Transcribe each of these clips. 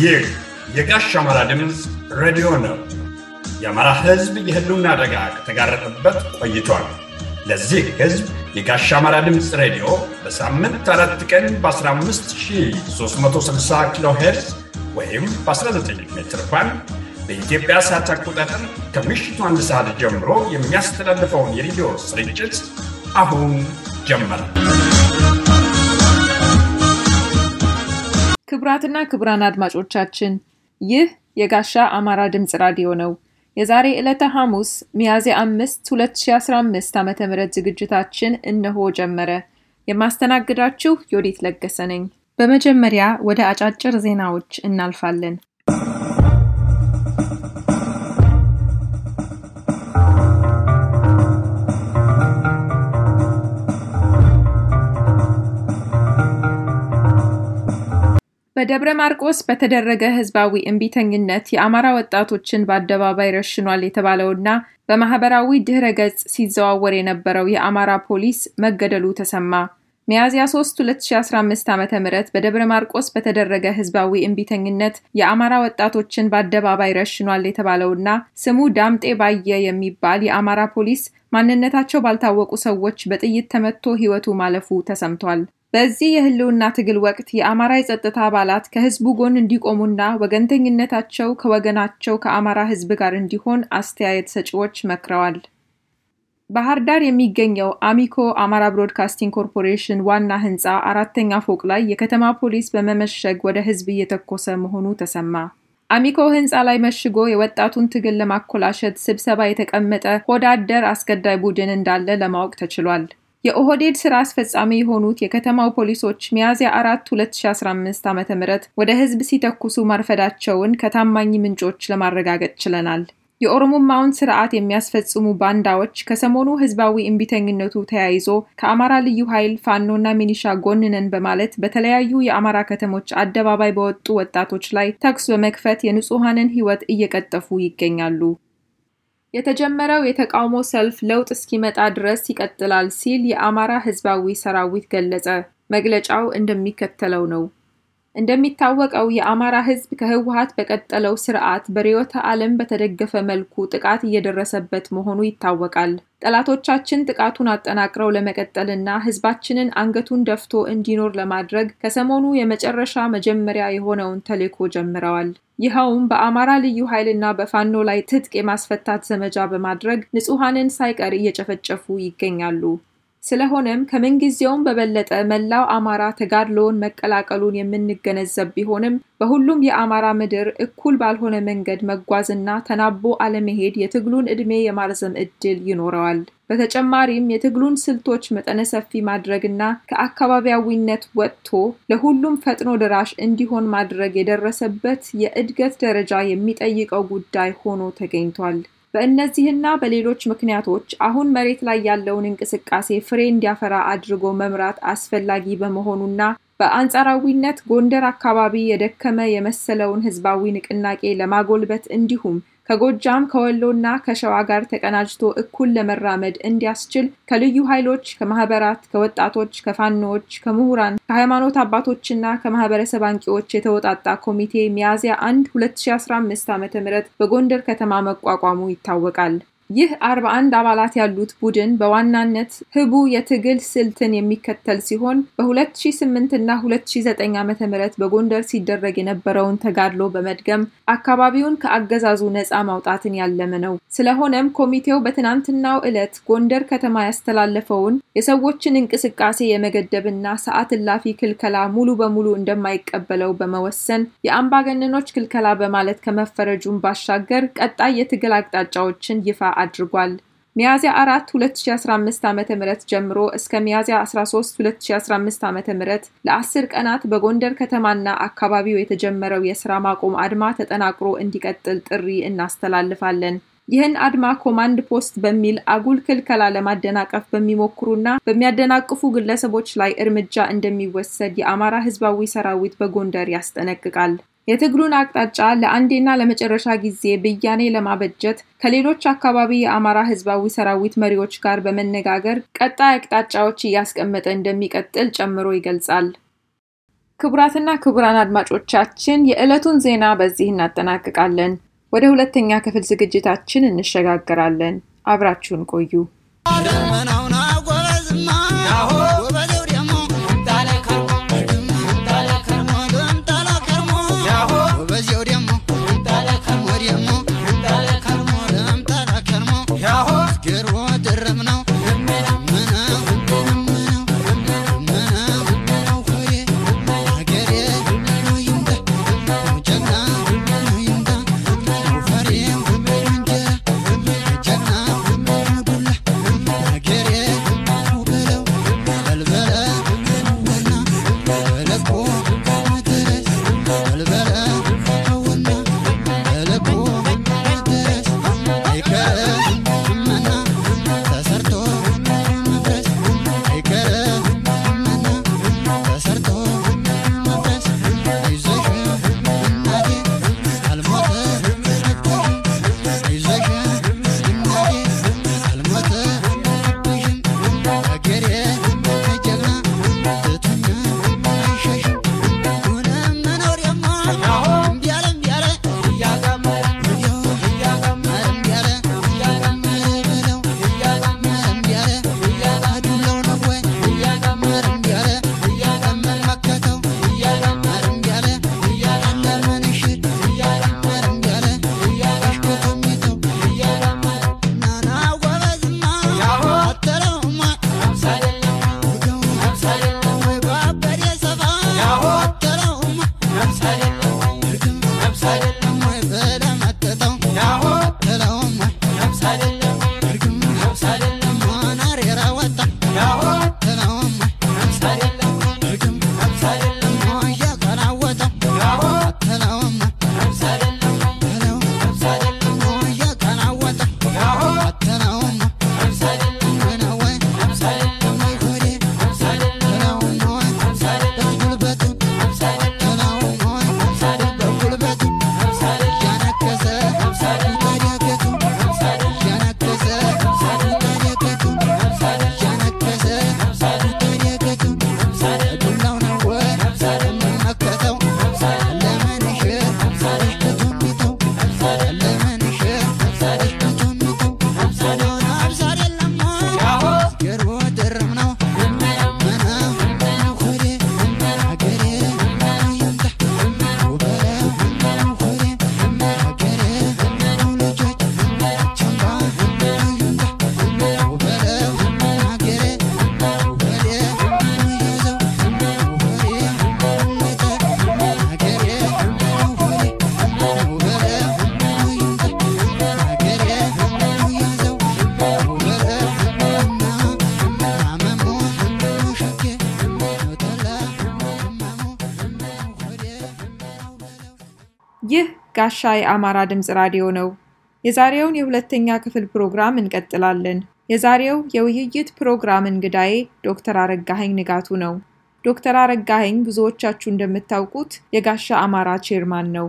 ይህ የጋሽ አማራ ድምፅ ሬዲዮ ነው። የአማራ ሕዝብ የህልውና አደጋ ከተጋረጠበት ቆይቷል። ለዚህ ሕዝብ የጋሽ አማራ ድምፅ ሬዲዮ በሳምንት አራት ቀን በ15360 ኪሎ ሄርዝ ወይም በ19 ሜትር ባንድ በኢትዮጵያ ሰዓት አቆጣጠር ከምሽቱ አንድ ሰዓት ጀምሮ የሚያስተላልፈውን የሬዲዮ ስርጭት አሁን ጀመረ። ክቡራትና ክቡራን አድማጮቻችን ይህ የጋሻ አማራ ድምፅ ራዲዮ ነው። የዛሬ ዕለተ ሐሙስ ሚያዝያ አምስት 2015 ዓ ም ዝግጅታችን እነሆ ጀመረ። የማስተናግዳችሁ ዮዲት ለገሰ ነኝ። በመጀመሪያ ወደ አጫጭር ዜናዎች እናልፋለን። በደብረ ማርቆስ በተደረገ ህዝባዊ እምቢተኝነት የአማራ ወጣቶችን በአደባባይ ረሽኗል የተባለውና በማህበራዊ ድህረ ገጽ ሲዘዋወር የነበረው የአማራ ፖሊስ መገደሉ ተሰማ። ሚያዝያ 3 2015 ዓ ም በደብረ ማርቆስ በተደረገ ህዝባዊ እምቢተኝነት የአማራ ወጣቶችን በአደባባይ ረሽኗል የተባለውና ስሙ ዳምጤ ባየ የሚባል የአማራ ፖሊስ ማንነታቸው ባልታወቁ ሰዎች በጥይት ተመቶ ህይወቱ ማለፉ ተሰምቷል። በዚህ የህልውና ትግል ወቅት የአማራ የጸጥታ አባላት ከህዝቡ ጎን እንዲቆሙና ወገንተኝነታቸው ከወገናቸው ከአማራ ህዝብ ጋር እንዲሆን አስተያየት ሰጪዎች መክረዋል። ባህር ዳር የሚገኘው አሚኮ አማራ ብሮድካስቲንግ ኮርፖሬሽን ዋና ህንፃ አራተኛ ፎቅ ላይ የከተማ ፖሊስ በመመሸግ ወደ ህዝብ እየተኮሰ መሆኑ ተሰማ። አሚኮ ህንፃ ላይ መሽጎ የወጣቱን ትግል ለማኮላሸት ስብሰባ የተቀመጠ ሆዳደር አስገዳይ ቡድን እንዳለ ለማወቅ ተችሏል። የኦህዴድ ስራ አስፈጻሚ የሆኑት የከተማው ፖሊሶች ሚያዝያ አራት 2015 ዓ ም ወደ ህዝብ ሲተኩሱ ማርፈዳቸውን ከታማኝ ምንጮች ለማረጋገጥ ችለናል። የኦሮሞማውን ስርዓት የሚያስፈጽሙ ባንዳዎች ከሰሞኑ ህዝባዊ እምቢተኝነቱ ተያይዞ ከአማራ ልዩ ኃይል ፋኖና ሚኒሻ ጎንነን በማለት በተለያዩ የአማራ ከተሞች አደባባይ በወጡ ወጣቶች ላይ ተኩስ በመክፈት የንጹሐንን ህይወት እየቀጠፉ ይገኛሉ። የተጀመረው የተቃውሞ ሰልፍ ለውጥ እስኪመጣ ድረስ ይቀጥላል ሲል የአማራ ህዝባዊ ሰራዊት ገለጸ። መግለጫው እንደሚከተለው ነው። እንደሚታወቀው የአማራ ህዝብ ከህወሀት በቀጠለው ስርዓት በርዕዮተ ዓለም በተደገፈ መልኩ ጥቃት እየደረሰበት መሆኑ ይታወቃል። ጠላቶቻችን ጥቃቱን አጠናቅረው ለመቀጠልና ህዝባችንን አንገቱን ደፍቶ እንዲኖር ለማድረግ ከሰሞኑ የመጨረሻ መጀመሪያ የሆነውን ተልዕኮ ጀምረዋል። ይኸውም በአማራ ልዩ ኃይልና በፋኖ ላይ ትጥቅ የማስፈታት ዘመቻ በማድረግ ንጹሐንን ሳይቀር እየጨፈጨፉ ይገኛሉ። ስለሆነም ከምንጊዜውም በበለጠ መላው አማራ ተጋድሎውን መቀላቀሉን የምንገነዘብ ቢሆንም በሁሉም የአማራ ምድር እኩል ባልሆነ መንገድ መጓዝና ተናቦ አለመሄድ የትግሉን ዕድሜ የማርዘም ዕድል ይኖረዋል። በተጨማሪም የትግሉን ስልቶች መጠነ ሰፊ ማድረግና ከአካባቢያዊነት ወጥቶ ለሁሉም ፈጥኖ ደራሽ እንዲሆን ማድረግ የደረሰበት የእድገት ደረጃ የሚጠይቀው ጉዳይ ሆኖ ተገኝቷል። በእነዚህና በሌሎች ምክንያቶች አሁን መሬት ላይ ያለውን እንቅስቃሴ ፍሬ እንዲያፈራ አድርጎ መምራት አስፈላጊ በመሆኑና በአንጻራዊነት ጎንደር አካባቢ የደከመ የመሰለውን ህዝባዊ ንቅናቄ ለማጎልበት እንዲሁም ከጎጃም ከወሎና ከሸዋ ጋር ተቀናጅቶ እኩል ለመራመድ እንዲያስችል ከልዩ ኃይሎች፣ ከማህበራት፣ ከወጣቶች፣ ከፋኖዎች፣ ከምሁራን፣ ከሃይማኖት አባቶችና ከማህበረሰብ አንቂዎች የተወጣጣ ኮሚቴ ሚያዝያ 1 2015 ዓ ም በጎንደር ከተማ መቋቋሙ ይታወቃል። ይህ 41 አባላት ያሉት ቡድን በዋናነት ህቡ የትግል ስልትን የሚከተል ሲሆን በ2008 እና 2009 ዓ ም በጎንደር ሲደረግ የነበረውን ተጋድሎ በመድገም አካባቢውን ከአገዛዙ ነፃ ማውጣትን ያለመ ነው። ስለሆነም ኮሚቴው በትናንትናው ዕለት ጎንደር ከተማ ያስተላለፈውን የሰዎችን እንቅስቃሴ የመገደብና ሰዓት እላፊ ክልከላ ሙሉ በሙሉ እንደማይቀበለው በመወሰን የአምባገነኖች ክልከላ በማለት ከመፈረጁን ባሻገር ቀጣይ የትግል አቅጣጫዎችን ይፋ አድርጓል። ሚያዝያ 4 2015 ዓ ም ጀምሮ እስከ ሚያዝያ 13 2015 ዓ ም ለአስር ቀናት በጎንደር ከተማና አካባቢው የተጀመረው የስራ ማቆም አድማ ተጠናክሮ እንዲቀጥል ጥሪ እናስተላልፋለን። ይህን አድማ ኮማንድ ፖስት በሚል አጉል ክልከላ ለማደናቀፍ በሚሞክሩና በሚያደናቅፉ ግለሰቦች ላይ እርምጃ እንደሚወሰድ የአማራ ህዝባዊ ሰራዊት በጎንደር ያስጠነቅቃል። የትግሉን አቅጣጫ ለአንዴና ለመጨረሻ ጊዜ ብያኔ ለማበጀት ከሌሎች አካባቢ የአማራ ህዝባዊ ሰራዊት መሪዎች ጋር በመነጋገር ቀጣይ አቅጣጫዎች እያስቀመጠ እንደሚቀጥል ጨምሮ ይገልጻል። ክቡራትና ክቡራን አድማጮቻችን የዕለቱን ዜና በዚህ እናጠናቅቃለን። ወደ ሁለተኛ ክፍል ዝግጅታችን እንሸጋገራለን። አብራችሁን ቆዩ። ይህ ጋሻ የአማራ ድምፅ ራዲዮ ነው። የዛሬውን የሁለተኛ ክፍል ፕሮግራም እንቀጥላለን። የዛሬው የውይይት ፕሮግራም እንግዳዬ ዶክተር አረጋኸኝ ንጋቱ ነው። ዶክተር አረጋኸኝ ብዙዎቻችሁ እንደምታውቁት የጋሻ አማራ ቼርማን ነው።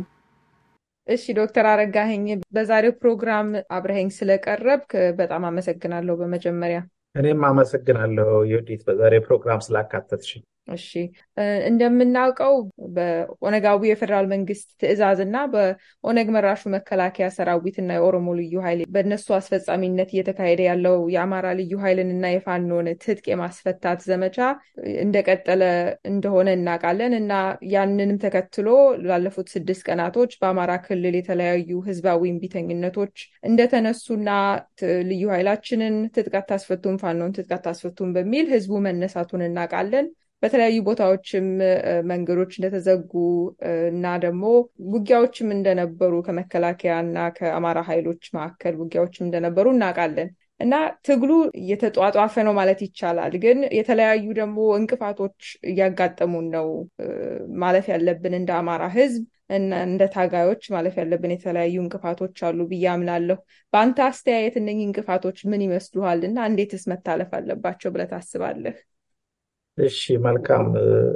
እሺ ዶክተር አረጋኸኝ በዛሬው ፕሮግራም አብረኸኝ ስለቀረብክ በጣም አመሰግናለሁ። በመጀመሪያ እኔም አመሰግናለሁ ዮዲት በዛሬ ፕሮግራም ስላካተትሽኝ። እሺ እንደምናውቀው በኦነጋዊ የፌዴራል መንግስት ትዕዛዝ እና በኦነግ መራሹ መከላከያ ሰራዊት እና የኦሮሞ ልዩ ኃይል በእነሱ አስፈጻሚነት እየተካሄደ ያለው የአማራ ልዩ ኃይልን እና የፋኖን ትጥቅ የማስፈታት ዘመቻ እንደቀጠለ እንደሆነ እናውቃለን እና ያንንም ተከትሎ ላለፉት ስድስት ቀናቶች በአማራ ክልል የተለያዩ ህዝባዊ እምቢተኝነቶች እንደተነሱና ልዩ ኃይላችንን ትጥቅ አታስፈቱም፣ ፋኖን ትጥቅ አታስፈቱም በሚል ህዝቡ መነሳቱን እናውቃለን። በተለያዩ ቦታዎችም መንገዶች እንደተዘጉ እና ደግሞ ውጊያዎችም እንደነበሩ ከመከላከያ እና ከአማራ ኃይሎች መካከል ውጊያዎችም እንደነበሩ እናውቃለን እና ትግሉ እየተጧጧፈ ነው ማለት ይቻላል። ግን የተለያዩ ደግሞ እንቅፋቶች እያጋጠሙን ነው ማለፍ ያለብን እንደ አማራ ህዝብ እና እንደ ታጋዮች ማለፍ ያለብን የተለያዩ እንቅፋቶች አሉ ብዬ አምናለሁ። በአንተ አስተያየት እነኚህ እንቅፋቶች ምን ይመስሉሃል እና እንዴትስ መታለፍ አለባቸው ብለህ ታስባለህ? እሺ መልካም።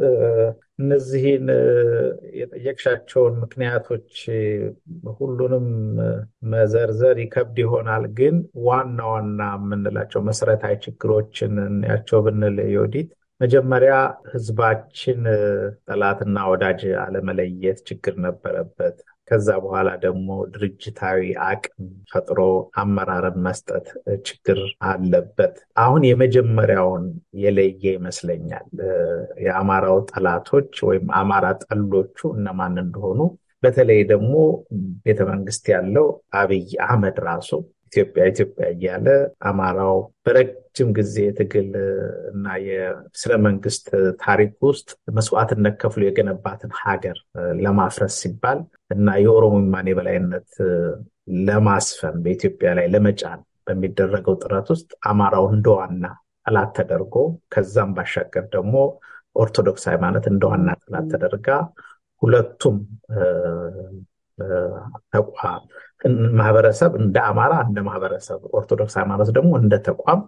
እነዚህን የጠየቅሻቸውን ምክንያቶች ሁሉንም መዘርዘር ይከብድ ይሆናል። ግን ዋና ዋና የምንላቸው መሰረታዊ ችግሮችን እንያቸው ብንል ዮዲት፣ መጀመሪያ ህዝባችን ጠላትና ወዳጅ አለመለየት ችግር ነበረበት። ከዛ በኋላ ደግሞ ድርጅታዊ አቅም ፈጥሮ አመራርን መስጠት ችግር አለበት። አሁን የመጀመሪያውን የለየ ይመስለኛል። የአማራው ጠላቶች ወይም አማራ ጠሎቹ እነማን እንደሆኑ በተለይ ደግሞ ቤተመንግስት ያለው አብይ አህመድ ራሱ ኢትዮጵያ ኢትዮጵያ እያለ አማራው በረጅም ጊዜ የትግል እና የስነ መንግስት ታሪክ ውስጥ መስዋዕትነት ከፍሎ የገነባትን ሀገር ለማፍረስ ሲባል እና የኦሮሞማን የበላይነት ለማስፈን በኢትዮጵያ ላይ ለመጫን በሚደረገው ጥረት ውስጥ አማራው እንደ ዋና ጠላት ተደርጎ ከዛም ባሻገር ደግሞ ኦርቶዶክስ ሃይማኖት እንደ ዋና ጠላት ተደርጋ ሁለቱም ተቋም ማህበረሰብ እንደ አማራ እንደ ማህበረሰብ ኦርቶዶክስ ሃይማኖት ደግሞ እንደ ተቋም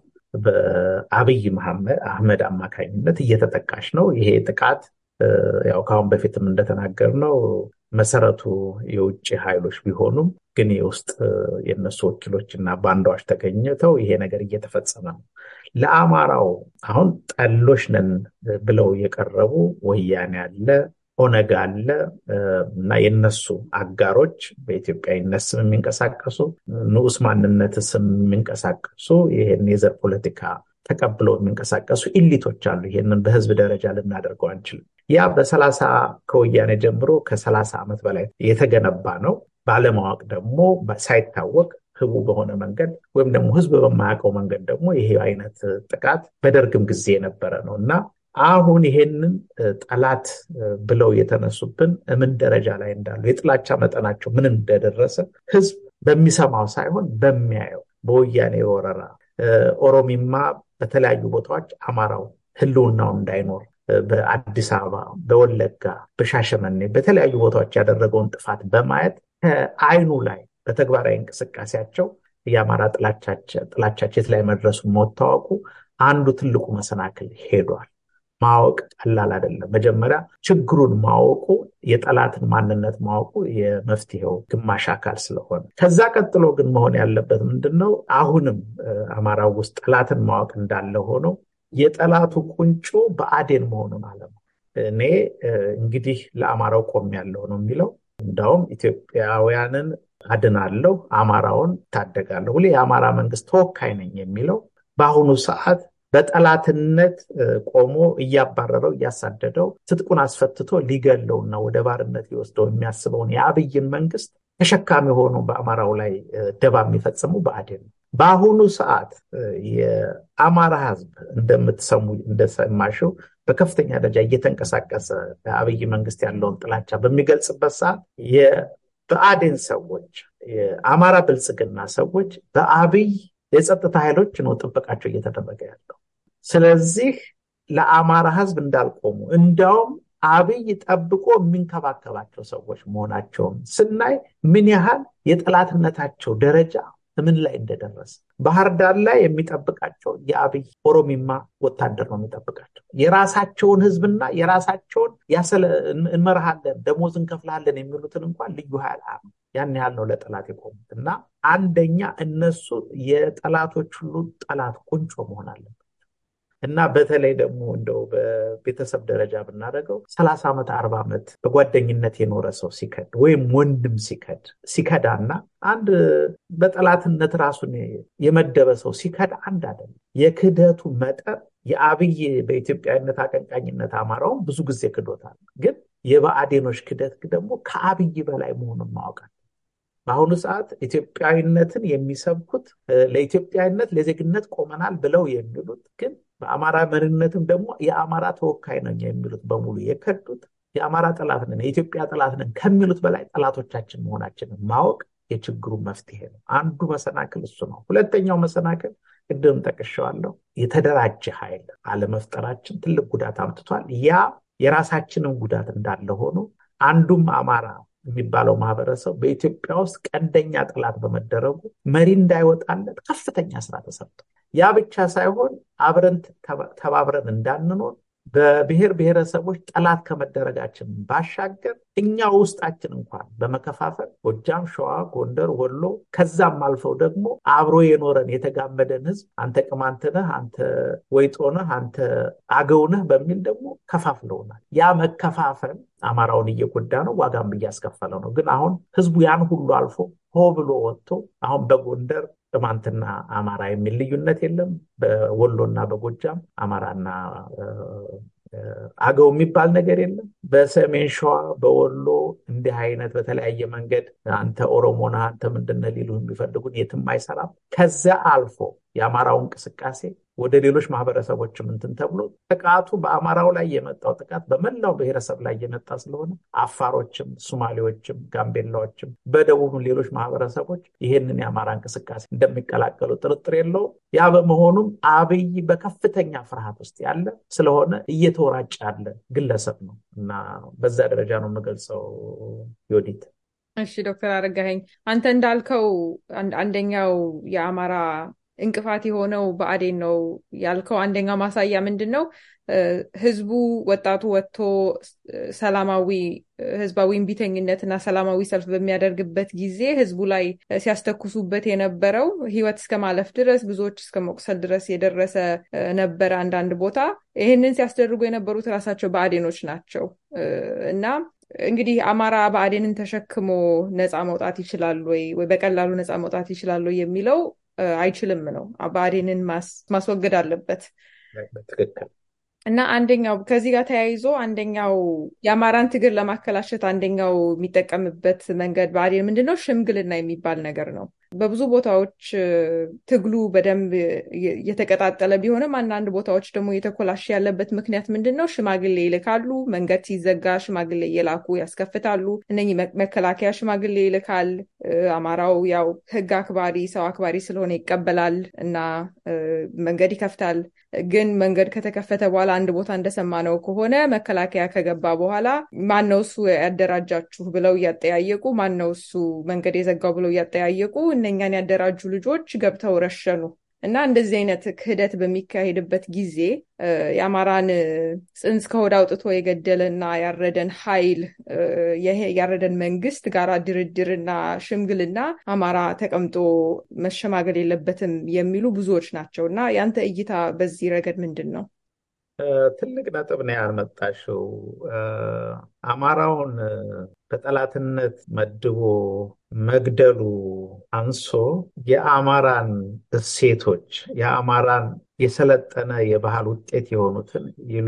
በአብይ አህመድ አማካኝነት እየተጠቃሽ ነው። ይሄ ጥቃት ያው ከአሁን በፊትም እንደተናገር ነው መሰረቱ የውጭ ኃይሎች ቢሆኑም ግን የውስጥ የእነሱ ወኪሎች እና ባንዳዎች ተገኝተው ይሄ ነገር እየተፈጸመ ነው። ለአማራው አሁን ጠሎች ነን ብለው የቀረቡ ወያኔ አለ ኦነግ አለ እና የነሱ አጋሮች በኢትዮጵያዊነት ስም የሚንቀሳቀሱ ንዑስ ማንነት ስም የሚንቀሳቀሱ ይህን የዘር ፖለቲካ ተቀብለው የሚንቀሳቀሱ ኢሊቶች አሉ። ይህንን በህዝብ ደረጃ ልናደርገው አንችልም። ያ በሰላሳ ከወያኔ ጀምሮ ከሰላሳ ዓመት በላይ የተገነባ ነው። ባለማወቅ ደግሞ ሳይታወቅ ህቡ በሆነ መንገድ ወይም ደግሞ ህዝብ በማያውቀው መንገድ ደግሞ ይሄ አይነት ጥቃት በደርግም ጊዜ የነበረ ነው እና አሁን ይሄንን ጠላት ብለው የተነሱብን ምን ደረጃ ላይ እንዳሉ የጥላቻ መጠናቸው ምን እንደደረሰ ህዝብ በሚሰማው ሳይሆን በሚያየው በወያኔ ወረራ ኦሮሚማ በተለያዩ ቦታዎች አማራው ህልውናው እንዳይኖር በአዲስ አበባ፣ በወለጋ፣ በሻሸመኔ በተለያዩ ቦታዎች ያደረገውን ጥፋት በማየት ከአይኑ ላይ በተግባራዊ እንቅስቃሴያቸው የአማራ ጥላቻቸው የት ላይ መድረሱ መታወቁ አንዱ ትልቁ መሰናክል ሄዷል። ማወቅ ቀላል አይደለም። መጀመሪያ ችግሩን ማወቁ የጠላትን ማንነት ማወቁ የመፍትሄው ግማሽ አካል ስለሆነ ከዛ ቀጥሎ ግን መሆን ያለበት ምንድን ነው? አሁንም አማራው ውስጥ ጠላትን ማወቅ እንዳለ ሆኖ የጠላቱ ቁንጮ በአዴን መሆኑን አለማ እኔ እንግዲህ ለአማራው ቆም ያለው ነው የሚለው እንዳውም ኢትዮጵያውያንን አድናለሁ፣ አማራውን ታደጋለሁ፣ ሁሌ የአማራ መንግስት ተወካይ ነኝ የሚለው በአሁኑ ሰዓት በጠላትነት ቆሞ እያባረረው እያሳደደው ትጥቁን አስፈትቶ ሊገለውና ወደ ባርነት ሊወስደው የሚያስበውን የአብይን መንግስት ተሸካሚ ሆኖ በአማራው ላይ ደባ የሚፈጽሙ ብአዴን ነው። በአሁኑ ሰዓት የአማራ ህዝብ እንደምትሰሙ እንደሰማሽው በከፍተኛ ደረጃ እየተንቀሳቀሰ በአብይ መንግስት ያለውን ጥላቻ በሚገልጽበት ሰዓት የብአዴን ሰዎች የአማራ ብልጽግና ሰዎች በአብይ የጸጥታ ኃይሎች ነው ጥበቃቸው እየተደረገ ያለው። ስለዚህ ለአማራ ህዝብ እንዳልቆሙ እንዲያውም አብይ ጠብቆ የሚንከባከባቸው ሰዎች መሆናቸውን ስናይ ምን ያህል የጠላትነታቸው ደረጃ ምን ላይ እንደደረሰ ባህር ዳር ላይ የሚጠብቃቸው የአብይ ኦሮሚማ ወታደር ነው የሚጠብቃቸው። የራሳቸውን ህዝብና የራሳቸውን እንመርሃለን፣ ደሞዝ እንከፍልሃለን የሚሉትን እንኳን ልዩ ኃይል ያን ያህል ነው ለጠላት የቆሙት እና አንደኛ እነሱ የጠላቶች ሁሉ ጠላት ቁንጮ መሆን አለበት እና በተለይ ደግሞ እንደው በቤተሰብ ደረጃ ብናደርገው ሰላሳ ዓመት አርባ ዓመት በጓደኝነት የኖረ ሰው ሲከድ ወይም ወንድም ሲከድ ሲከዳና አንድ በጠላትነት ራሱን የመደበ ሰው ሲከድ አንድ አይደለም። የክህደቱ መጠን የአብይ በኢትዮጵያዊነት አቀንቃኝነት አማራውን ብዙ ጊዜ ክዶታል። ግን የብአዴኖች ክደት ደግሞ ከአብይ በላይ መሆኑን ማወቃል። በአሁኑ ሰዓት ኢትዮጵያዊነትን የሚሰብኩት ለኢትዮጵያዊነት ለዜግነት ቆመናል ብለው የሚሉት ግን በአማራ መሪነትም ደግሞ የአማራ ተወካይ ነኝ የሚሉት በሙሉ የከዱት የአማራ ጠላት ነን የኢትዮጵያ ጠላት ነን ከሚሉት በላይ ጠላቶቻችን መሆናችንን ማወቅ የችግሩ መፍትሄ ነው። አንዱ መሰናክል እሱ ነው። ሁለተኛው መሰናክል ቅድም ጠቅሼዋለሁ፣ የተደራጀ ኃይል አለመፍጠራችን ትልቅ ጉዳት አምጥቷል። ያ የራሳችንን ጉዳት እንዳለ ሆኖ አንዱም አማራ የሚባለው ማህበረሰብ በኢትዮጵያ ውስጥ ቀንደኛ ጠላት በመደረጉ መሪ እንዳይወጣለት ከፍተኛ ስራ ተሰርቷል። ያ ብቻ ሳይሆን አብረን ተባብረን እንዳንኖር በብሔር ብሔረሰቦች ጠላት ከመደረጋችን ባሻገር እኛ ውስጣችን እንኳን በመከፋፈል ጎጃም፣ ሸዋ፣ ጎንደር፣ ወሎ ከዛም አልፈው ደግሞ አብሮ የኖረን የተጋመደን ህዝብ አንተ ቅማንት ነህ፣ አንተ ወይጦ ነህ፣ አንተ አገው ነህ በሚል ደግሞ ከፋፍለውናል። ያ መከፋፈል አማራውን እየጎዳ ነው፣ ዋጋም እያስከፈለ ነው። ግን አሁን ህዝቡ ያን ሁሉ አልፎ ሆ ብሎ ወጥቶ አሁን በጎንደር ቅማንትና አማራ የሚል ልዩነት የለም። በወሎና በጎጃም አማራና አገው የሚባል ነገር የለም። በሰሜን ሸዋ በወሎ እንዲህ አይነት በተለያየ መንገድ አንተ ኦሮሞ ነህ አንተ ምንድን ነህ ሊሉ የሚፈልጉን የትም አይሰራም። ከዚያ አልፎ የአማራው እንቅስቃሴ ወደ ሌሎች ማህበረሰቦችም እንትን ተብሎ ጥቃቱ በአማራው ላይ የመጣው ጥቃት በመላው ብሔረሰብ ላይ የመጣ ስለሆነ አፋሮችም፣ ሶማሌዎችም፣ ጋምቤላዎችም በደቡብም ሌሎች ማህበረሰቦች ይሄንን የአማራ እንቅስቃሴ እንደሚቀላቀሉ ጥርጥር የለውም። ያ በመሆኑም አብይ በከፍተኛ ፍርሃት ውስጥ ያለ ስለሆነ እየተወራጨ ያለ ግለሰብ ነው እና በዛ ደረጃ ነው የምገልጸው። ዮዲት እሺ፣ ዶክተር አረጋኸኝ አንተ እንዳልከው አንደኛው የአማራ እንቅፋት የሆነው ብአዴን ነው ያልከው አንደኛው ማሳያ ምንድን ነው? ህዝቡ ወጣቱ ወጥቶ ሰላማዊ ህዝባዊ እምቢተኝነት እና ሰላማዊ ሰልፍ በሚያደርግበት ጊዜ ህዝቡ ላይ ሲያስተኩሱበት የነበረው ህይወት እስከ ማለፍ ድረስ ብዙዎች እስከ መቁሰል ድረስ የደረሰ ነበረ። አንዳንድ ቦታ ይህንን ሲያስደርጉ የነበሩት ራሳቸው ብአዴኖች ናቸው እና እንግዲህ አማራ ብአዴንን ተሸክሞ ነፃ መውጣት ይችላል ወይ ወይ በቀላሉ ነፃ መውጣት ይችላል ወይ የሚለው አይችልም ነው። ብአዴንን ማስወገድ አለበት እና አንደኛው ከዚህ ጋር ተያይዞ አንደኛው የአማራን ትግል ለማከላሸት አንደኛው የሚጠቀምበት መንገድ ብአዴን ምንድን ነው? ሽምግልና የሚባል ነገር ነው። በብዙ ቦታዎች ትግሉ በደንብ የተቀጣጠለ ቢሆንም አንዳንድ ቦታዎች ደግሞ እየተኮላሸ ያለበት ምክንያት ምንድን ነው? ሽማግሌ ይልካሉ። መንገድ ሲዘጋ ሽማግሌ እየላኩ ያስከፍታሉ። እነኚህ መከላከያ ሽማግሌ ይልካል። አማራው ያው ህግ አክባሪ ሰው አክባሪ ስለሆነ ይቀበላል እና መንገድ ይከፍታል። ግን መንገድ ከተከፈተ በኋላ አንድ ቦታ እንደሰማነው ከሆነ መከላከያ ከገባ በኋላ ማነው እሱ ያደራጃችሁ ብለው እያጠያየቁ ማነው እሱ መንገድ የዘጋው ብለው እያጠያየቁ እነኛን ያደራጁ ልጆች ገብተው ረሸኑ እና እንደዚህ አይነት ክህደት በሚካሄድበት ጊዜ የአማራን ጽንስ ከሆድ አውጥቶ የገደለና ያረደን ኃይል ያረደን መንግስት ጋራ ድርድርና ሽምግልና አማራ ተቀምጦ መሸማገል የለበትም የሚሉ ብዙዎች ናቸው እና ያንተ እይታ በዚህ ረገድ ምንድን ነው? ትልቅ ነጥብ ነው ያመጣሽው። አማራውን በጠላትነት መድቦ መግደሉ አንሶ የአማራን እሴቶች የአማራን የሰለጠነ የባህል ውጤት የሆኑትን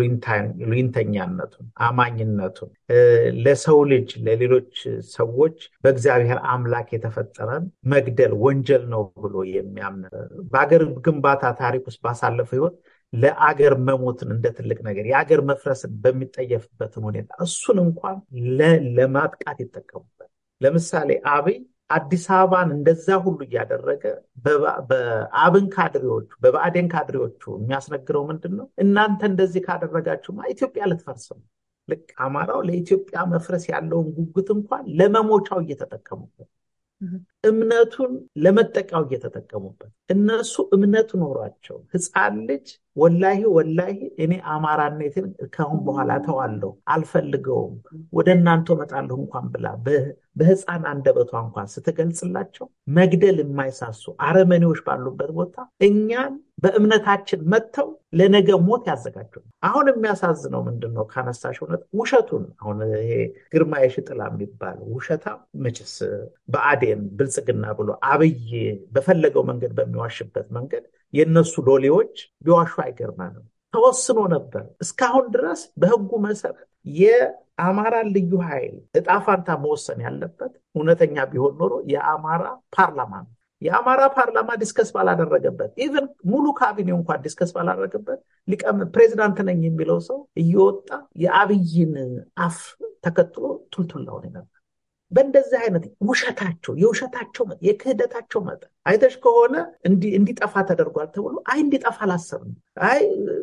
የሉኝተኛነቱን፣ አማኝነቱን ለሰው ልጅ ለሌሎች ሰዎች በእግዚአብሔር አምላክ የተፈጠረን መግደል ወንጀል ነው ብሎ የሚያምን በሀገር ግንባታ ታሪክ ውስጥ ባሳለፈው ህይወት ለአገር መሞትን እንደ ትልቅ ነገር የአገር መፍረስን በሚጠየፍበትን ሁኔታ እሱን እንኳን ለማጥቃት ይጠቀሙበት። ለምሳሌ አብይ አዲስ አበባን እንደዛ ሁሉ እያደረገ በአብን ካድሬዎቹ በብአዴን ካድሬዎቹ የሚያስነግረው ምንድን ነው? እናንተ እንደዚህ ካደረጋችሁማ ኢትዮጵያ ልትፈርስ ነው። ልክ አማራው ለኢትዮጵያ መፍረስ ያለውን ጉጉት እንኳን ለመሞቻው እየተጠቀሙበት እምነቱን ለመጠቃው እየተጠቀሙበት እነሱ እምነት ኖሯቸው ህፃን ልጅ ወላሂ ወላሂ እኔ አማራነትን ከአሁን በኋላ ተዋለሁ አልፈልገውም ወደ እናንተ እመጣለሁ እንኳን ብላ በህፃን አንደበቷ እንኳን ስትገልጽላቸው መግደል የማይሳሱ አረመኔዎች ባሉበት ቦታ እኛን በእምነታችን መጥተው ለነገ ሞት ያዘጋጁ። አሁን የሚያሳዝነው ምንድን ነው ካነሳሽ እውነት ውሸቱን አሁን ይሄ ግርማ የሽጥላ የሚባል ውሸታ መችስ በአዴን ብልጽግና ብሎ አብይ በፈለገው መንገድ በሚዋሽበት መንገድ የእነሱ ሎሌዎች ቢዋሹ አይገርመንም። ተወስኖ ነበር እስካሁን ድረስ በህጉ መሰረት የአማራ ልዩ ኃይል እጣ ፋንታ መወሰን ያለበት እውነተኛ ቢሆን ኖሮ የአማራ ፓርላማ ነው። የአማራ ፓርላማ ዲስከስ ባላደረገበት ኢቨን ሙሉ ካቢኔው እንኳን ዲስከስ ባላደረገበት ፕሬዚዳንት ነኝ የሚለው ሰው እየወጣ የአብይን አፍ ተከትሎ ቱልቱላውን ነበር። በእንደዚህ አይነት ውሸታቸው የውሸታቸው የክህደታቸው መጠን አይተሽ ከሆነ እንዲጠፋ ተደርጓል ተብሎ አይ እንዲጠፋ አላሰብንም። አይ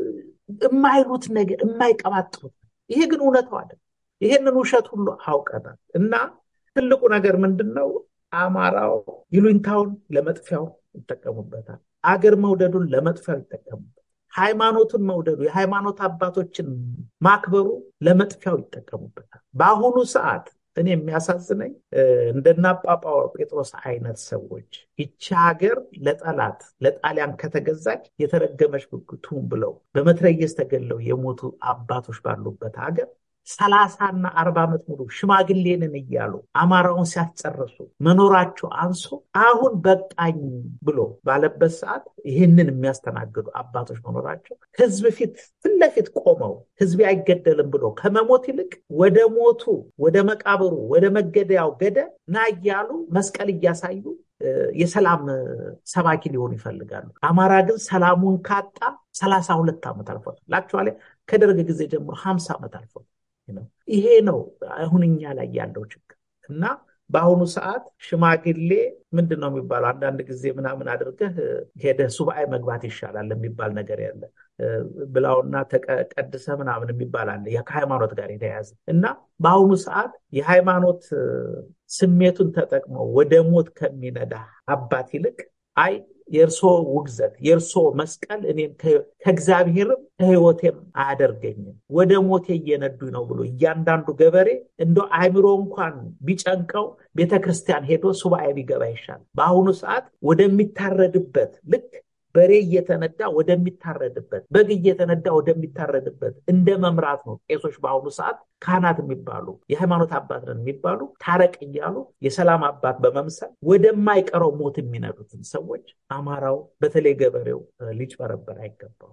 የማይሉት ነገር የማይቀባጥሩት ይሄ ግን እውነታው አይደለም። ይሄንን ውሸት ሁሉ አውቀናል እና ትልቁ ነገር ምንድን ነው? አማራው ይሉኝታውን ለመጥፊያው ይጠቀሙበታል። አገር መውደዱን ለመጥፊያው ይጠቀሙበታል። ሃይማኖቱን መውደዱ የሃይማኖት አባቶችን ማክበሩ ለመጥፊያው ይጠቀሙበታል። በአሁኑ ሰዓት እኔ የሚያሳዝነኝ እንደና ጳጳ ጴጥሮስ አይነት ሰዎች ይቺ ሀገር ለጠላት ለጣሊያን ከተገዛች የተረገመች ብትሁን ብለው በመትረየስ ተገለው የሞቱ አባቶች ባሉበት ሀገር ሰላሳና አርባ ዓመት ሙሉ ሽማግሌንን እያሉ አማራውን ሲያስጨርሱ መኖራቸው አንሶ አሁን በቃኝ ብሎ ባለበት ሰዓት ይህንን የሚያስተናግዱ አባቶች መኖራቸው ህዝብ ፊት ፊት ለፊት ቆመው ህዝብ አይገደልም ብሎ ከመሞት ይልቅ ወደ ሞቱ ወደ መቃብሩ ወደ መገደያው ገደ ና እያሉ መስቀል እያሳዩ የሰላም ሰባኪ ሊሆኑ ይፈልጋሉ። አማራ ግን ሰላሙን ካጣ ሰላሳ ሁለት ዓመት አልፎታል። ላክቹዋሊ ከደርግ ጊዜ ጀምሮ ሀምሳ ዓመት አልፎታል። ይሄ ነው አሁን እኛ ላይ ያለው ችግር እና በአሁኑ ሰዓት ሽማግሌ ምንድን ነው የሚባለው? አንዳንድ ጊዜ ምናምን አድርገህ ሄደህ ሱባኤ መግባት ይሻላል የሚባል ነገር ያለ ብላውና ተቀድሰ ምናምን የሚባል አለ ከሃይማኖት ጋር የተያያዘ እና በአሁኑ ሰዓት የሃይማኖት ስሜቱን ተጠቅሞ ወደ ሞት ከሚነዳ አባት ይልቅ አይ የእርሶ ውግዘት የእርሶ መስቀል እኔም ከእግዚአብሔርም ከህይወቴም አያደርገኝም ወደ ሞቴ እየነዱኝ ነው ብሎ እያንዳንዱ ገበሬ እንደ አእምሮ እንኳን ቢጨንቀው ቤተክርስቲያን ሄዶ ሱባኤ ቢገባ ይሻል። በአሁኑ ሰዓት ወደሚታረድበት ልክ በሬ እየተነዳ ወደሚታረድበት በግ እየተነዳ ወደሚታረድበት እንደ መምራት ነው። ቄሶች በአሁኑ ሰዓት ካህናት የሚባሉ የሃይማኖት አባት ነን የሚባሉ ታረቅ እያሉ የሰላም አባት በመምሰል ወደማይቀረው ሞት የሚነዱትን ሰዎች አማራው በተለይ ገበሬው ሊጭበረበር አይገባው።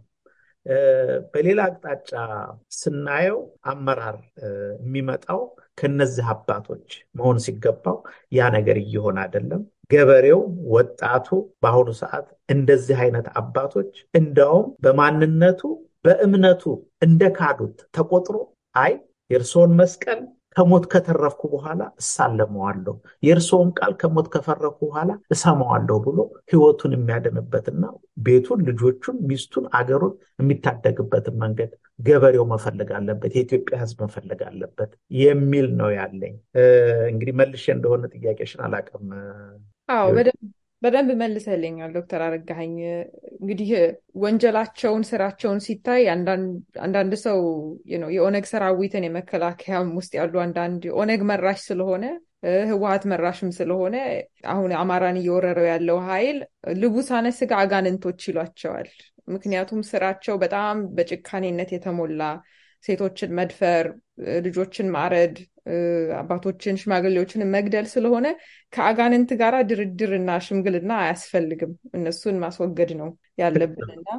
በሌላ አቅጣጫ ስናየው አመራር የሚመጣው ከነዚህ አባቶች መሆን ሲገባው ያ ነገር እየሆነ አይደለም። ገበሬው፣ ወጣቱ በአሁኑ ሰዓት እንደዚህ አይነት አባቶች እንደውም በማንነቱ በእምነቱ እንደ ካዱት ተቆጥሮ አይ የእርስዎን መስቀል ከሞት ከተረፍኩ በኋላ እሳለመዋለሁ፣ የእርስዎን ቃል ከሞት ከፈረኩ በኋላ እሰማዋለሁ ብሎ ህይወቱን የሚያድንበትና ቤቱን፣ ልጆቹን፣ ሚስቱን፣ አገሩን የሚታደግበትን መንገድ ገበሬው መፈለግ አለበት፣ የኢትዮጵያ ህዝብ መፈለግ አለበት የሚል ነው ያለኝ። እንግዲህ መልሼ እንደሆነ ጥያቄሽን አላውቅም። አዎ በደንብ መልሰልኛል ዶክተር አረጋኸኝ። እንግዲህ ወንጀላቸውን ስራቸውን ሲታይ አንዳንድ ሰው የኦነግ ሰራዊትን የመከላከያም ውስጥ ያሉ አንዳንድ ኦነግ መራሽ ስለሆነ ህወሀት መራሽም ስለሆነ አሁን አማራን እየወረረው ያለው ኃይል ልቡሳነ ስጋ አጋንንቶች ይሏቸዋል። ምክንያቱም ስራቸው በጣም በጭካኔነት የተሞላ ሴቶችን መድፈር፣ ልጆችን ማረድ፣ አባቶችን ሽማግሌዎችን መግደል ስለሆነ ከአጋንንት ጋር ድርድርና ሽምግልና አያስፈልግም። እነሱን ማስወገድ ነው ያለብንና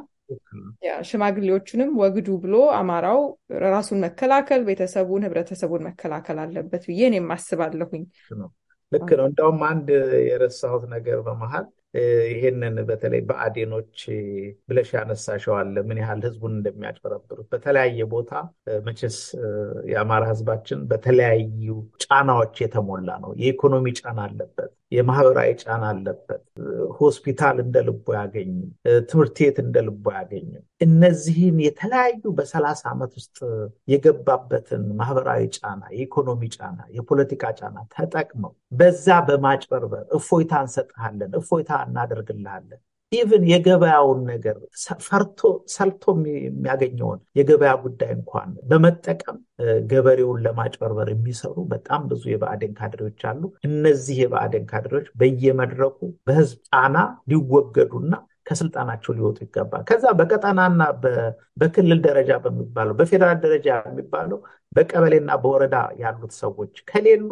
ሽማግሌዎቹንም ወግዱ ብሎ አማራው ራሱን መከላከል፣ ቤተሰቡን፣ ህብረተሰቡን መከላከል አለበት ብዬ እኔም አስባለሁኝ። ልክ ነው። እንደውም አንድ የረሳሁት ነገር በመሀል ይሄንን በተለይ በአዴኖች ብለሽ ያነሳሸዋል ምን ያህል ህዝቡን እንደሚያጭበረብሩት በተለያየ ቦታ መቼስ የአማራ ህዝባችን በተለያዩ ጫናዎች የተሞላ ነው። የኢኮኖሚ ጫና አለበት፣ የማህበራዊ ጫና አለበት። ሆስፒታል እንደ ልቦ አያገኝም፣ ትምህርት ቤት እንደ ልቦ አያገኝም። እነዚህን የተለያዩ በሰላሳ ዓመት ውስጥ የገባበትን ማህበራዊ ጫና፣ የኢኮኖሚ ጫና፣ የፖለቲካ ጫና ተጠቅመው በዛ በማጭበርበር እፎይታ እንሰጥሃለን፣ እፎይታ እናደርግልሃለን ኢቭን የገበያውን ነገር ፈርቶ ሰልቶ የሚያገኘውን የገበያ ጉዳይ እንኳን በመጠቀም ገበሬውን ለማጭበርበር የሚሰሩ በጣም ብዙ የብአዴን ካድሬዎች አሉ። እነዚህ የብአዴን ካድሬዎች በየመድረኩ በህዝብ ጫና ሊወገዱና ከስልጣናቸው ሊወጡ ይገባል። ከዛ በቀጠናና በክልል ደረጃ በሚባለው በፌዴራል ደረጃ የሚባለው በቀበሌና በወረዳ ያሉት ሰዎች ከሌሉ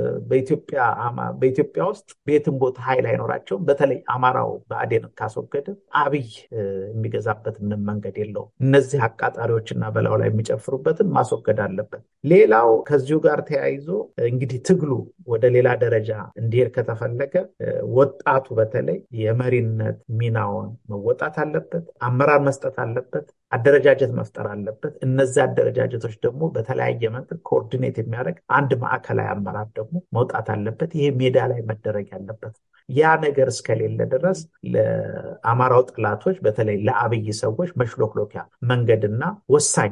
በኢትዮጵያ ውስጥ በየትም ቦታ ኃይል አይኖራቸውም። በተለይ አማራው ብአዴን ካስወገደ አብይ የሚገዛበት ምንም መንገድ የለውም። እነዚህ አቃጣሪዎችና በላዩ ላይ የሚጨፍሩበትን ማስወገድ አለበት። ሌላው ከዚሁ ጋር ተያይዞ እንግዲህ ትግሉ ወደ ሌላ ደረጃ እንዲሄድ ከተፈለገ ወጣቱ በተለይ የመሪነት ሚናውን መወጣት አለበት። አመራር መስጠት አለበት። አደረጃጀት መፍጠር አለበት። እነዚህ አደረጃጀቶች ደግሞ በተለያየ መንገድ ኮኦርዲኔት የሚያደርግ አንድ ማዕከላዊ አመራር ደግሞ መውጣት አለበት። ይሄ ሜዳ ላይ መደረግ ያለበት ያ ነገር እስከሌለ ድረስ ለአማራው ጥላቶች በተለይ ለአብይ ሰዎች መሽሎክሎኪያ መንገድና ወሳኝ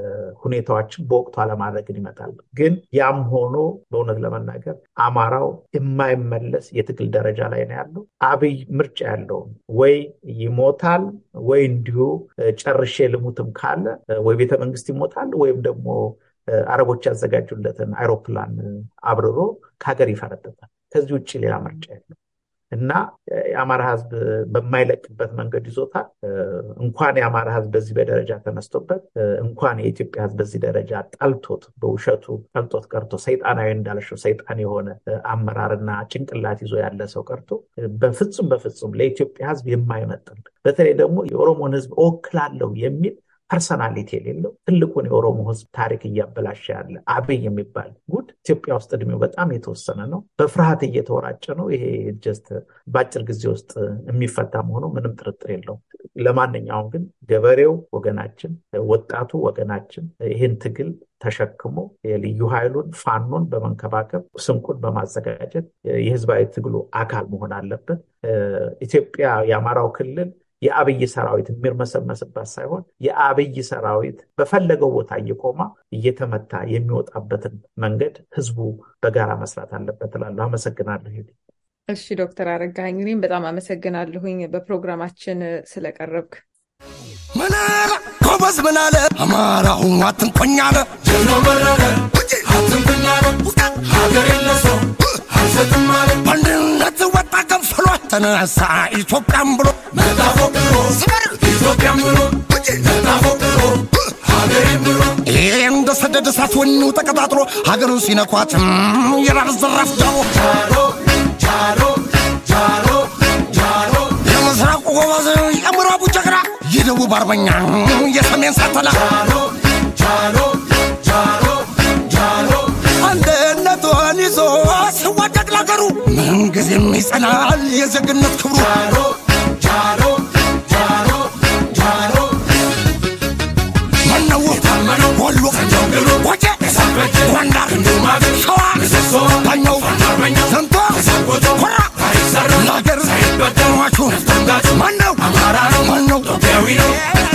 ሁኔታዎችን በወቅቱ አለማድረግን ይመጣል። ግን ያም ሆኖ በእውነት ለመናገር አማራው የማይመለስ የትግል ደረጃ ላይ ነው ያለው። አብይ ምርጫ ያለውም ወይ ይሞታል ወይ እንዲሁ ጨርሼ ልሙትም ካለ ወይ ቤተ መንግስት ይሞታል ወይም ደግሞ አረቦች ያዘጋጁለትን አይሮፕላን አብርሮ ከሀገር ይፈረጥጣል። ከዚህ ውጭ ሌላ ምርጫ የለም እና የአማራ ህዝብ በማይለቅበት መንገድ ይዞታል። እንኳን የአማራ ህዝብ በዚህ በደረጃ ተነስቶበት እንኳን የኢትዮጵያ ህዝብ በዚህ ደረጃ ጠልቶት በውሸቱ ጠልቶት ቀርቶ ሰይጣናዊ እንዳልሽው ሰይጣን የሆነ አመራርና ጭንቅላት ይዞ ያለ ሰው ቀርቶ በፍጹም በፍጹም ለኢትዮጵያ ህዝብ የማይመጥን በተለይ ደግሞ የኦሮሞን ህዝብ እወክላለሁ የሚል ፐርሰናሊቲ የሌለው ትልቁን የኦሮሞ ህዝብ ታሪክ እያበላሸ ያለ አብይ የሚባል ጉድ ኢትዮጵያ ውስጥ እድሜው በጣም የተወሰነ ነው። በፍርሃት እየተወራጨ ነው። ይሄ ጀስት በአጭር ጊዜ ውስጥ የሚፈታ መሆኑ ምንም ጥርጥር የለውም። ለማንኛውም ግን ገበሬው ወገናችን፣ ወጣቱ ወገናችን ይህን ትግል ተሸክሞ የልዩ ኃይሉን ፋኖን በመንከባከብ ስንቁን በማዘጋጀት የህዝባዊ ትግሉ አካል መሆን አለበት። ኢትዮጵያ የአማራው ክልል የአብይ ሰራዊት የሚርመሰመስባት ሳይሆን የአብይ ሰራዊት በፈለገው ቦታ እየቆማ እየተመታ የሚወጣበትን መንገድ ህዝቡ በጋራ መስራት አለበት እላለሁ። አመሰግናለሁ። እሺ ዶክተር አረጋኸኝ እኔም በጣም አመሰግናለሁኝ በፕሮግራማችን ስለቀረብክ። ምን አለ ጎበዝ፣ ምን አለ አማራው አትንኮኝ አለ ጀኖ በረረ አትንኮኝ አለ ሀገር የለሰው አልሰጥም አለ በአንድነት ወጣ ገንፍሎ ተነሳ ኢትዮጵያም ብሎ መጣፎቅሮ ኢትዮጵያም ብሎ መጣፎቅሮ ሀገሬም ብሎ ይሄ እንደ ሰደድ እሳት ወኔው ተቀጣጥሎ ሀገሩን ሲነኳትም ይራር ዘራፍ ጃሮ ጃሮ ጃሮ ጃሮ ጃሮ የምስራቁ ጎበዝ የምዕራቡ ጀግና የደቡብ አርበኛ የሰሜን ሳተላ ጃሮ ጃሮ ጃሮ ጃሮ አንድነቱን ይዞ ሲዋደቅ ለአገሩ ምንጊዜም ይጸናል የዜግነት ክብሩ ጃሮ ጃሮ ጃሮ ጃሮ መነው ታመነው ወሎ ወጀ ጎንደር ሸዋ ባኛው ዘንቶ ኮራ ለአገር ሟቹ ማነው ማነው ኢትዮጵያዊ ነው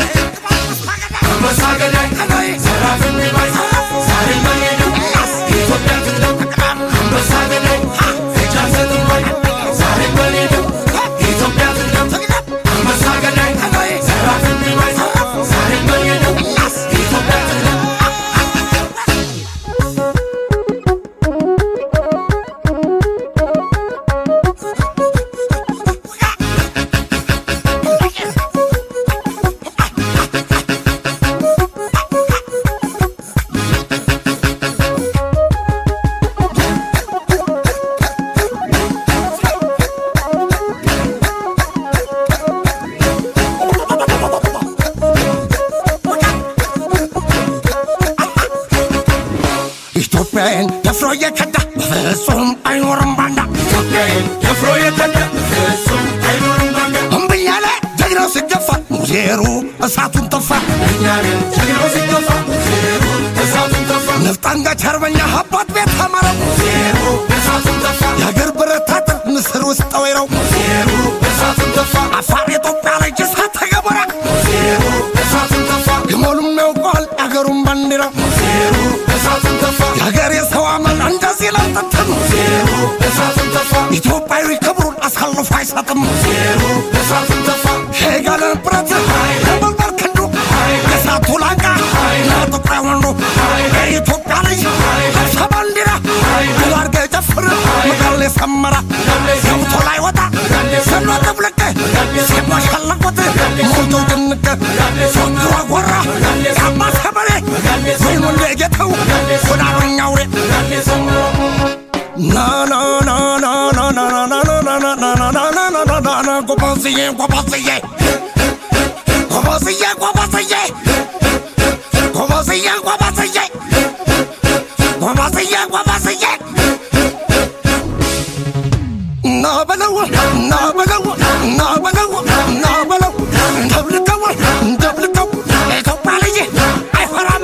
አንበሳ ገዳይ ዘራፍ የሚባል ዛሬ መሄደው ኢትዮጵያ ትለው አንበሳ ገዳይ እጅ አልሰጥም ባይ ዛሬ መሄደው ኢትዮጵያ ትለው አንበሳ ገዳይ ዘራፍ የሚባል ዛሬ መሄደው ኢትዮጵያ ትለው ኢትዮጵያን ደፍሮ እየከዳ በፍጹም አይኖርም ባንዳ ኢትዮጵያን ደፍሮ እየከዳ በፍጹም አይኖርም ባንዳ እምብኝ ያለ ጀግናው ሲገፋ ሙዜሩ እሳቱን ተፋ እኛን ጀግናው ሲገፋ ሙዜሩ እሳቱን ተፋ ነፍጥ አንጋች አርበኛ አባት ቤት አማረው ሙዜሩ እሳቱን ተፋ የአገር ብረት አጥር ምስር ውስጥ ጠወይረው ሙዜሩ እሳቱን ተፋ አፋር ኢትዮጵያ ላይ እሳት ተገበራ ሙዜሩ እሳቱን ተፋ ግመሉም ያውቀዋል የአገሩን ባንዲራ ሙዜሩ እሳቱን ተፋ የሀገር የሰው አመል እንደዚህ ለጥትም ዜሩ እሳቱን ተፋ ኢትዮጵያዊ ክብሩን አሳልፎ አይሰጥም ዜሩ እሳቱን ተፋ ሄጋለ ብረት ለመልበር ክንዱ የእሳቱ ላንቃ ለጥቁር ወንዱ የኢትዮጵያ ልጅ ለብሰ ባንዲራ ጉባርገ ጨፍር ምጋል የሰመራ ገብቶ ላይ ወጣ ሰሎ ጥብልቅ ሲሟሸለቁት ሞልተው ድንቅ ፎግሮ ጎራ የአባ ሰበሬ ወይኑ ጌተው ወደ አርበኛ አውሬ ና ና ና ና ና ና ና ና ና ና ና ና ና ና ና ና ና ጎበዝዬ ጎበዝዬ ጎበዝዬ ጎበዝዬ ጎበዝዬ ጎበዝዬ ጎበዝዬ ጎበዝዬ ና በለው ና በለው ና በለው ና በለው እንደብልቀው እንደብልቀው ኢትዮጵያ ልጅ አይፈራም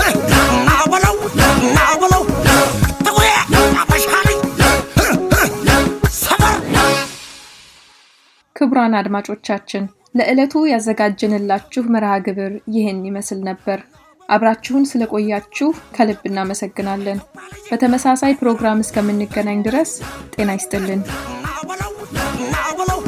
ና በለው ና በለው ጥቁዬ አበሻ ልጅ ክቡራን አድማጮቻችን ለዕለቱ ያዘጋጀንላችሁ መርሃ ግብር ይህን ይመስል ነበር። አብራችሁን ስለቆያችሁ ከልብ እናመሰግናለን። በተመሳሳይ ፕሮግራም እስከምንገናኝ ድረስ ጤና ይስጥልን። ናበለው ናበለው